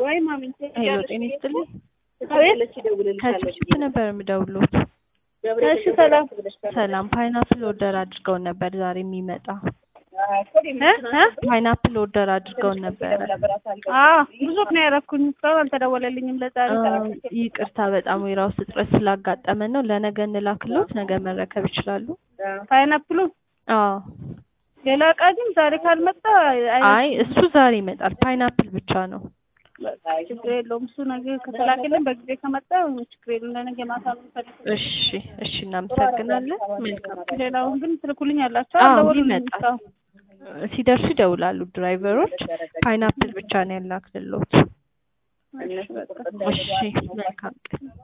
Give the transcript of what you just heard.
ወይ ማሚን ሄሎ ጤና ይስጥልኝ። አቤት ከችፕ ነበር የምደውሉት። እሺ ሰላም ሰላም ፓይናፕል ኦርደር አድርገውን ነበር ዛሬ የሚመጣ እ እ ፓይናፕል ኦርደር አድርገውን ነበረ። አዎ ብዙ ነው ያደረኩኝ እስካሁን አልተደወለልኝም ለዛሬ ይቅርታ በጣም ዌራ ውስጥ እጥረት ስላጋጠመን ነው። ለነገ እንላክሎት፣ ነገ መረከብ ይችላሉ። ፓይናፕሉ አዎ ሌላ እቃ ግን ዛሬ ካልመጣ አይ እሱ ዛሬ ይመጣል። ፓይናፕል ብቻ ነው። ችግር የለውም እሱ ነገ ከተላከልን በጊዜ ከመጣ ችግር የለውም ለነገ ማታ ነው የምፈልገው እሺ እሺ፣ እናመሰግናለን። መልካም ቀን። ሌላውን ግን ትልኩልኝ ያላቸው አዎ አልደወሉልኝም ይመጣል። እስካሁን ሲደርሱ ይደውላሉ ድራይቨሮች። ፓይናፕል ብቻ ነው ያላክልሎት። እሺ በቃ እሺ መልካም ቀን።